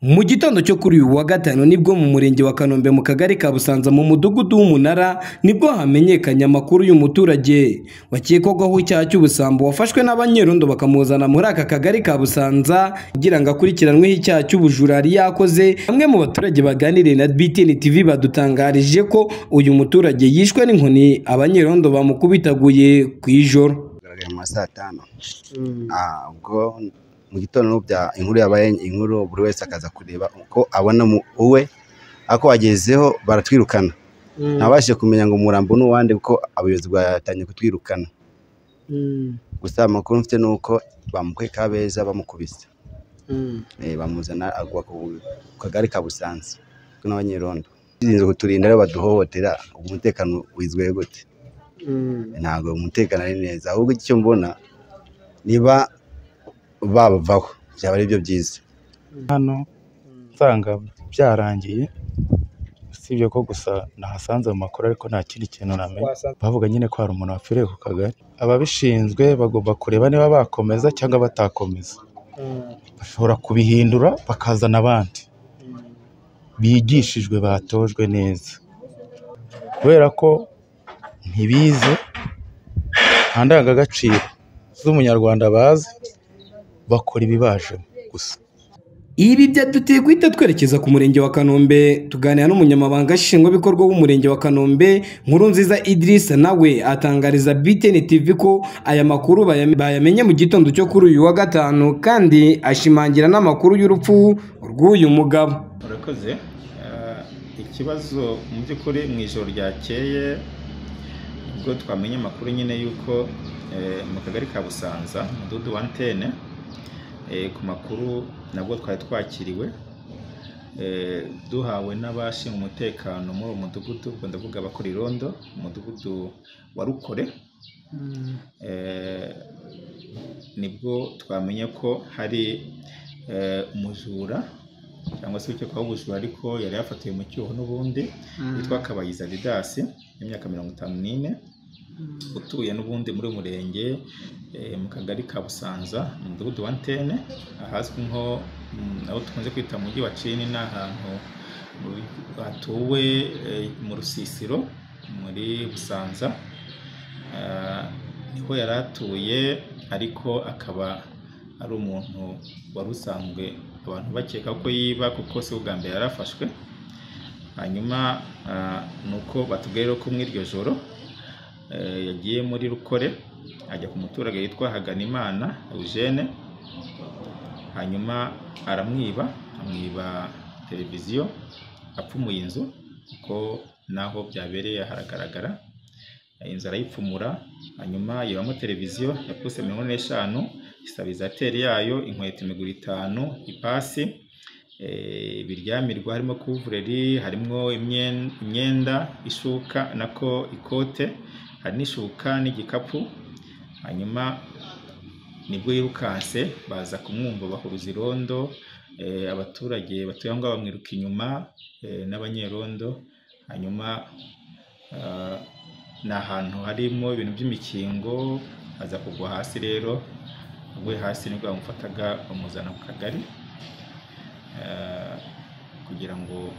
mu gitondo cyo kuri uyu wa gatanu nibwo mu murenge wa kanombe mu kagari ka busanza mu mudugudu w'umunara nibwo hamenyekanye amakuru y'umuturage wakekwagaho icyaha cy'ubusambo wafashwe n'abanyerondo bakamuzana muri aka kagari ka busanza kugira ngo akurikiranweho icyaha cy'ubujura yari yakoze bamwe mu baturage baganiriye na btn tv badutangarije ko uyu muturage yishwe n'inkoni abanyerondo bamukubitaguye ku ijoro byagaragaye mu ma saa tanu Ah, ubwo mu gitondo n'ubya inkuru yabaye inkuru buri wese akaza kureba uko abona mu- uwe ako wagezeho baratwirukana ntabashije kumenya ngo umurambo ni uwande kuko abayobozi batangiye kutwirukana gusa amakuru mfite ni uko bamukuye kabeza bamukubise Eh, bamuzana agwa ku ku kagari ka busanza kuko n'abanyerondo birinze kuturinda rero baduhohotera ubwo umutekano wizwe gute ntabwo umutekano ari neza ahubwo icyo mbona niba babavaho byaba ari byo byiza hano nsanga byarangiye usibye ko gusa nahasanze mu makuru ariko nta kindi kintu namenye bavuga nyine ko hari umuntu wapfiriye ku kagari ababishinzwe bagomba kureba niba bakomeza cyangwa batakomeza bashobora kubihindura bakazana abandi bigishijwe batojwe neza kubera ko ntibize nta ndangagaciro z'umunyarwanda bazi bakora ibibajemo gusa Ibi byaduteye guhita twerekeza ku murenge wa Kanombe tuganira n'umunyamabanga nshingwabikorwa w'umurenge wa Kanombe Nkurunziza Idrissa nawe atangariza BTN TV ko aya makuru bayam- bayamenye mu gitondo cyo kuri uyu wa gatanu kandi ashimangira n'amakuru y'urupfu rw'uyu mugabo murakoze Eh, ikibazo mu by'ukuri mu ijoro ryakeye ubwo twamenye amakuru nyine y'uko eh, mu kagari ka busanza umudugudu wa antene eh, ku makuru nabwo twari twakiriwe eh, duhawe n'abashinzwe umutekano muri uwo mudugudu ubwo ndavuga abakora irondo umudugudu wa rukore Eh, nibwo twamenye ko hari eh, umujura cyangwa se ukekwaho ubujura ariko yari yafatiwe mu cyuho n'ubundi witwa Kabayiza Didasi y'imyaka mirongo itanu n'ine utuye n'ubundi muri uyu murenge eh, mu kagari ka Busanza mu mudugudu wa Ntene ahazwi nko mm, aho dukunze kwita mu mujyi wa Cini ni ahantu mu- hatuwe eh, mu rusisiro muri Busanza Ah, niho yari atuye ariko akaba ari umuntu wari usanzwe abantu bakeka ko yiba kuko si ubwa mbere yari afashwe hanyuma ah, ni uko batubwiye rero ko muri iryo joro eh, yagiye muri rukore ajya ku muturage witwa Haganimana Eugene hanyuma aramwiba amwiba televiziyo apfumuye inzu kuko naho byabereye haragaragara inzu arayipfumura hanyuma yibamo televiziyo ya puse mirongo ine n'eshanu isabizateri yayo inkweto imiguru itanu ipasi eh, ibiryamirwa harimo kuvureri harimo imyen- imyenda ishuka nako ikote hari n'ishuka n'igikapu hanyuma nibwo yirukanse baza kumwumva bahuruza irondo eh, abaturage batuye aho ngaho bamwiruka inyuma eh, n'abanyerondo hanyuma ah, ni ahantu harimo ibintu by'imikingo aza kugwa hasi rero aguye hasi nibwo bamufataga bamuzana ku kagari eh, kugira ngo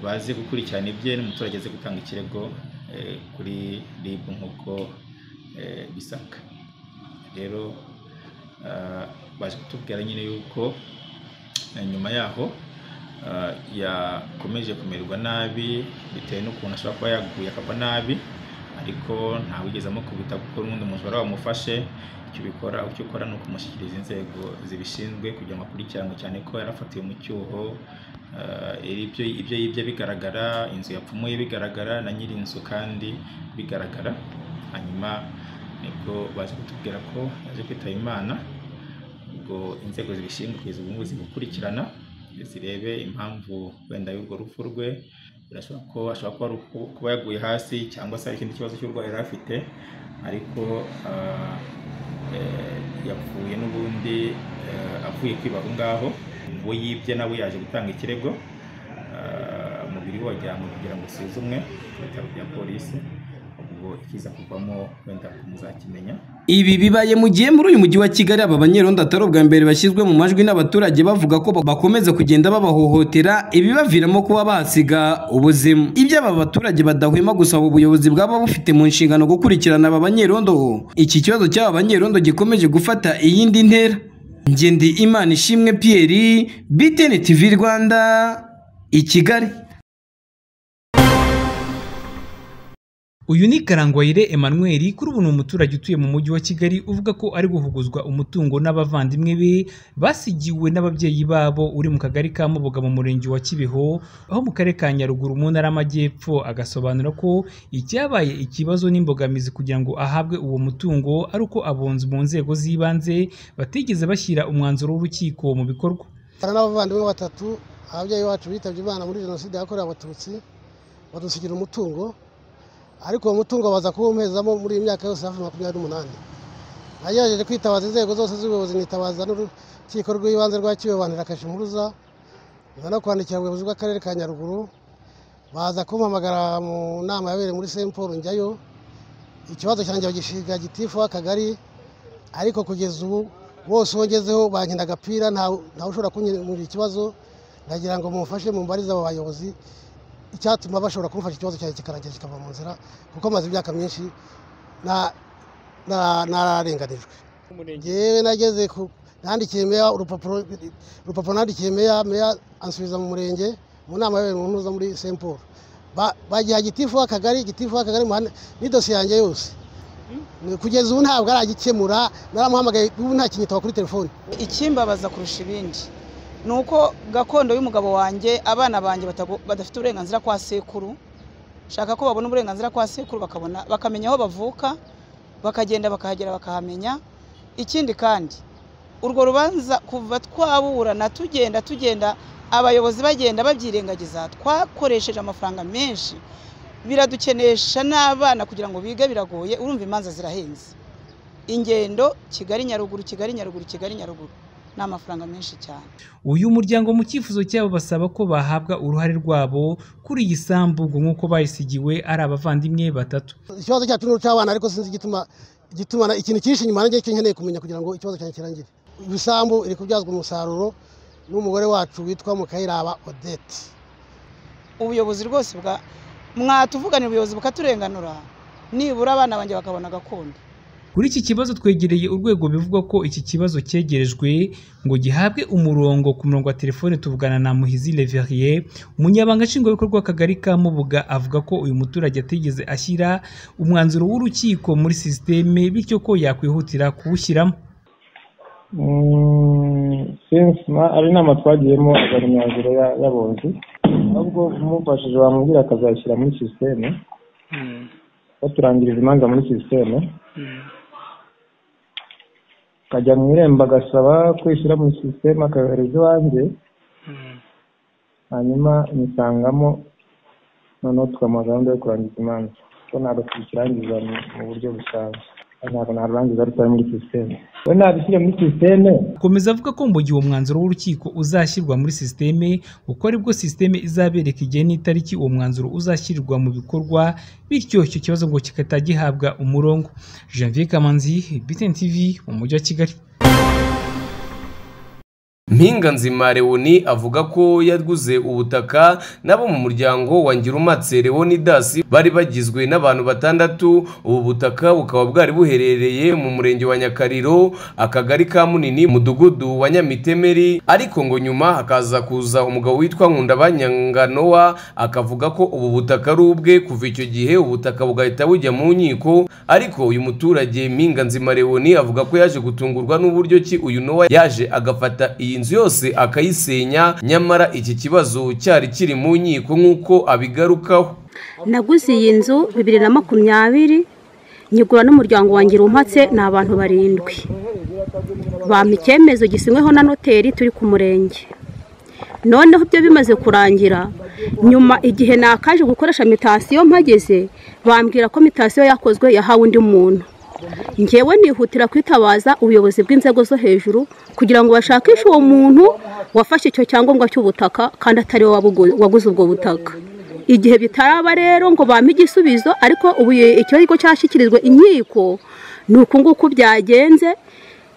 baze gukurikirana ibye n'umuturage aze gutanga ikirego eh, kuri RIB nk'uko eh, bisabwa rero ah, baje kutubwira nyine yuko eh, nyuma yaho ah, yakomeje kumererwa nabi bitewe n'ukuntu ashobora kuba yaguye akava nabi ariko ntawigeze amukubita kuko n'ubundi mujura wamufashe icyo ubikora icyo ukora ni ukumushyikiriza inzego zibishinzwe kugira ngo akurikiranwe cyane ko yarafatiwe mu cyuho ah, ibyo ibyo yibye bigaragara inzu yapfumuye bigaragara na nyir'inzu kandi bigaragara hanyuma nibwo baje kutubwira ko yaje kwitaba imana ubwo inzego zibishinzwe kugeza ubu ngubu zimukurikirana zirebe impamvu wenda y'urwo rupfu rwe birashoboka ko ashobora kuba ari uku- kuba yaguye hasi cyangwa se hari ikindi kibazo cy'uburwayi yari afite ariko ah, eh, yapfuye n'ubundi eh, avuye kwiba aho ngaho uwo yibye nawe yaje gutanga ikirego ah, umubiri we wajyanwe kugira ngo usuzumwe ku bitaro bya polisi ubwo ikiza kuvamo wenda kumuzakimenya ibi bibaye mu gihe muri uyu mujyi wa kigali aba banyerondo atari ubwa mbere bashyizwe mu majwi n'abaturage bavuga ko bakomeza kugenda babahohotera ibibaviramo kuba bahasiga ubuzima ibyo aba baturage badahwema gusaba ubuyobozi bwaba bufite mu nshingano gukurikirana aba banyerondo iki kibazo cy'aba banyerondo gikomeje gufata iyindi ntera ngendi imana ishimwe pierre btn tv rwanda i kigali uyu ni karangwayire emmanuel kuri ubu ni umuturage utuye mu mujyi wa kigali uvuga ko ari guhuguzwa umutungo n'abavandimwe be basigiwe n'ababyeyi babo uri mu kagari ka mubuga mu murenge wa kibeho aho mu karere ka nyaruguru mu ntara y'amajyepfo agasobanura ko icyabaye ikibazo n'imbogamizi kugira ngo ahabwe uwo mutungo ari uko abunzi mu nzego z'ibanze batigeze bashyira umwanzuro w'urukiko mu bikorwa hari n'abavandimwe batatu ababyeyi bacu bitabye imana muri jenoside yakorewe abatutsi badusigira umutungo ariko uwo mutungo baza kuwumpezamo muri iyi myaka yose hafi makumyabiri n'umunani nagerageje kwitabaza inzego zose z'ubuyobozi nitabaza n'urukiko rw'ibanze rwa kibebanira kashimuruza nyuma no kwandikira ubuyobozi bw'akarere ka nyaruguru baza kumpamagara mu nama yabereye muri Saint Paul njyayo ikibazo cyanjye bagishinga gitifu w'akagari ariko kugeza ubu bose wongezeho bankina agapira ntawe ushobora kunyemurira ikibazo ndagira ngo mumufashe mumbarize abo bayobozi icyatuma bashobora kumufasha ikibazo cyanjye kikarangira kikava mu nzira kuko amaze imyaka myinshi nararenganijwe yewe nageze ku nandikiye meya urupapuro urupapuro nandikiye meya meya ansubiza mu murenge mu nama yabereye mu ntuza muri Saint Paul bagiha gitifu w'akagari gitifu w'akagari ni dosiye yanjye yose kugeza ubu ntabwo aragikemura naramuhamagaye ubu ntakinyitaba kuri telefone ikimbabaza kurusha ibindi ni uko gakondo y'umugabo wanjye abana banjye badafite uburenganzira kwa sekuru shaka ko babona uburenganzira kwa sekuru bakabona bakamenya aho bavuka bakagenda bakahagera bakahamenya ikindi kandi urwo rubanza kuva twaburana tugenda tugenda abayobozi bagenda babyirengagiza twakoresheje amafaranga menshi biradukenesha n'abana kugira ngo bige biragoye urumva imanza zirahenze ingendo kigali nyaruguru kigali nyaruguru kigali nyaruguru ni amafaranga menshi cyane uyu muryango mu cyifuzo cyabo basaba ko bahabwa uruhare rwabo kuri iyi sambu ngo nk'uko bayisigiwe ari abavandimwe batatu ikibazo cyacu ni icy'abana ariko sinzi igituma gituma ikintu cyinshi inyuma nanjye icyo nkeneye kumenya kugira ngo ikibazo cyanjye kirangire ibisambu iri kubyazwa umusaruro n'umugore wacu witwa mukayiraba odette ubuyobozi rwose bwa mwatuvuganira ubuyobozi bukaturenganura nibura abana banjye bakabona gakondo kuri iki kibazo twegereye urwego bivuga ko iki kibazo cyegerejwe ngo gihabwe umurongo ku murongo wa telefone tuvugana na muhizi leveriye umunyabanga nshingwabikorwa w'akagari ka mubuga avuga ko uyu muturage atigeze ashyira umwanzuro w'urukiko muri sisiteme bityo ko yakwihutira kuwushyiramo ari inama twagiyemo azana imyanzuro y'abunzi ahubwo umufashije wamubwira akazayishyira muri sisiteme baturangiriza imanza muri sisiteme akajya mu irembo agasaba kwishyira muri sisiteme akahereza iwanjye hanyuma nisangamo noneho tukamuha gahunda yo kurangiza imanza kuko ntabwo tukirangiza mu buryo busanzwe ntabwo narurangiza rutari muri sisiteme we nabishyira muri sisiteme akomeza avuga ko mu gihe umwanzuro w'urukiko uzashyirwa muri sisiteme kuko aribwo sisiteme izabereka igihe n'itariki uwo mwanzuro uzashyirwa mu bikorwa bityo icyo kibazo ngo kigahita gihabwa umurongo janvier kamanzi btn tv mu mujyi wa kigali mpinganzima lewoni avuga ko yaguze ubutaka nabo mu muryango wa ngirumatse lewoni dasi bari bagizwe n'abantu batandatu ubu butaka bukaba bwari buherereye mu murenge wa nyakariro akagari ka munini mudugudu wa nyamitemeri ariko ngo nyuma hakaza kuza umugabo witwa nkunda banyanganowa akavuga ko ubu butaka ari ubwe kuva icyo gihe ubutaka bugahita bujya mu nkiko ariko uyu muturage mpinganzima lewoni avuga ko yaje gutungurwa n'uburyo ki uyu nowa yaje agafata iyi iyi nzu yose akayisenya nyamara iki kibazo cyari kiri mu nkiko nk'uko abigarukaho naguze iyi nzu bibiri na makumyabiri nyigura n'umuryango wanjye umpatse ni abantu barindwi bampa icyemezo gisinyweho na noteri turi ku murenge noneho ibyo bimaze kurangira nyuma igihe nakaje gukoresha mitasiyo mpageze bambwira ko mitasiyo yakozwe yahawe undi muntu ngewe nihutira kwitabaza ubuyobozi bw'inzego zo hejuru kugira ngo bashakishe uwo muntu wafashe icyo cyangombwa cy'ubutaka kandi atari we waguze ubwo butaka igihe bitaraba rero ngo bampe igisubizo ariko ubu icyo kigo cyashyikirijwe inkiko ni uku nguku byagenze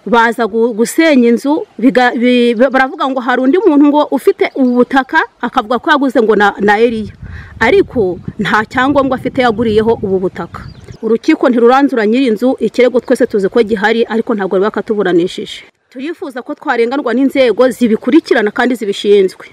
baza gu- gusenya inzu biga- bi- baravuga ngo hari undi muntu ngo ufite ubu butaka akavuga ko yaguze ngo na na eriya ariko nta cyangombwa afite yaguriyeho ubu butaka urukiko ntiruranzura nyir'inzu ikirego twese tuzi ko gihari ariko ntabwo bari bakatuburanishije turifuza ko twarenganwa n'inzego zibikurikirana kandi zibishinzwe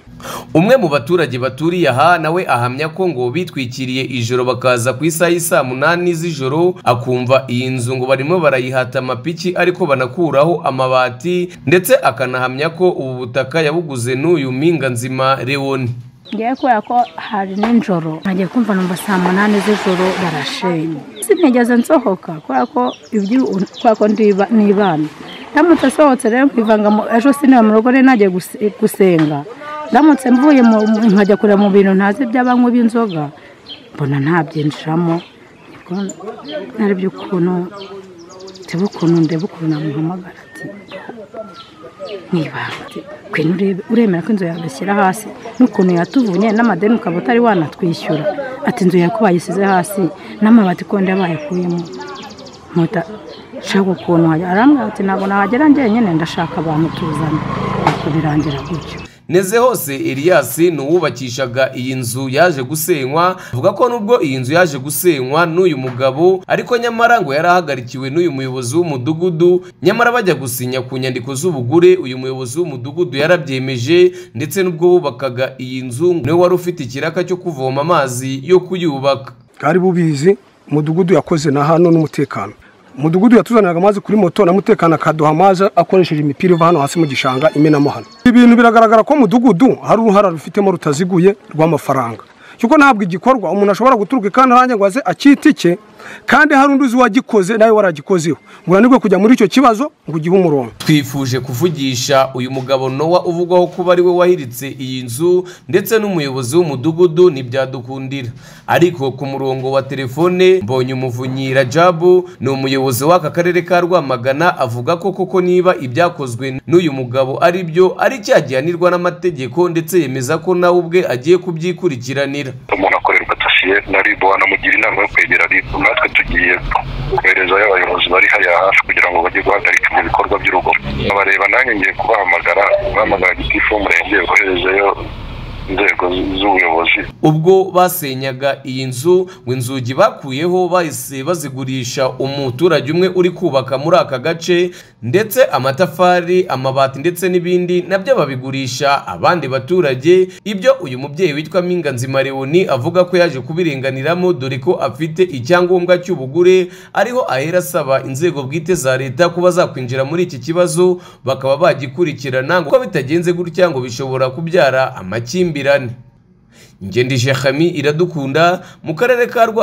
umwe mu baturage baturiye aha nawe ahamya ko ngo bitwikiriye ijoro bakaza ku isaha y'isaa munani z'ijoro akumva iyi nzu ngo barimo barayihata amapiki ariko banakuraho amabati ndetse akanahamya ko ubu butaka yabuguze n'uyu mpinga nzima leoni ngewe kubera ko hari nijoro ntagiye kumva numva saa munani z'ijoro barashenye sinigeze nsohoka kubera ko ibyo- kubera ko ndiba- nibana ndamutse nsohotse rero nkivanga mu- ejo sinaba mu rugo rero nagiye guse- gusenga ndamutse mvuye mu- mu- nkajya kureba mu bintu ntazi by'abanywi b'inzoga mbona ntabyinjiramo nibwo narebye ukuntu ndeba ukuntu ndeba ukuntu namuhamagara ati mwibanga kwenu urebe- uremera ko inzu yawe ishyira hasi n'ukuntu yatuvunye n'amadeni ukaba utari wanatwishyura ati inzu yawe ko bayisize hasi n'amabati konde bayakuyemo nkuta shaka ukuntu wajya arambwira ati ntabwo nahagera njyenyine ndashaka abantu tuzana nuko birangira gutyo neze hose elias ni uwubakishaga iyi nzu yaje gusenywa avuga ko nubwo iyi nzu yaje gusenywa n'uyu mugabo ariko nyamara ngo yari ahagarikiwe n'uyu muyobozi w'umudugudu nyamara bajya gusinya ku nyandiko z'ubugure uyu muyobozi w'umudugudu yarabyemeje ndetse n'ubwo bubakaga iyi nzu ngo niwe wari ufite ikiraka cyo kuvoma amazi yo kuyubaka bwari bubizi umudugudu yakoze na hano n'umutekano umudugudu yatuzaniraga amazi kuri moto na mutekano akaduha amazi akoresheje imipira iva hano hasi mu gishanga imenamo hano ibintu biragaragara ko umudugudu hari uruhara rufitemo rutaziguye rw'amafaranga kuko ntabwo igikorwa umuntu ashobora guturuka kandi aranjye ngo aze acyitike kandi hari undi uzi uwagikoze nawe waragikozeho ngo unanirwe kujya muri icyo kibazo ngo ugihe umurongo twifuje kuvugisha uyu mugabo nowa uvugwaho kuba ari we wahiritse iyi nzu ndetse n'umuyobozi w'umudugudu ntibyadukundira ariko ku murongo wa telefone mbonye umuvunyi rajabu ni umuyobozi w'aka karere ka rwamagana avuga ko koko niba ibyakozwe n'uyu mugabo ari byo ari cyaha gihanirwa n'amategeko ndetse yemeza ko nawe ubwe agiye kubyikurikiranira umuntu akorerwa dosiye na rib wanamugira inama yo kwegera rib natwe tugiye koherezayo abayobozi bari hariya hafi kugira ngo bajye guhagarika ibyo bikorwa by'urugomo abareba nanjye ngiye kubahamagara bahamagara gitifu w'umurenge boherezeyo inzego z- z'ubuyobozi ubwo basenyaga iyi nzu ngo inzugi bakuyeho bahise bazigurisha umuturage umwe uri kubaka muri aka gace ndetse amatafari amabati ndetse n'ibindi nabyo babigurisha abandi baturage ibyo uyu mubyeyi witwa minganzima leoni avuga ko yaje kubirenganiramo dore ko afite icyangombwa cy'ubugure ariho ahera asaba inzego bwite za leta kuba zakwinjira muri iki kibazo bakaba bagikurikirana kuko bitagenze gutya ngo bishobora kubyara amakimbirane ngendije Khami iradukunda mu karere ka rwa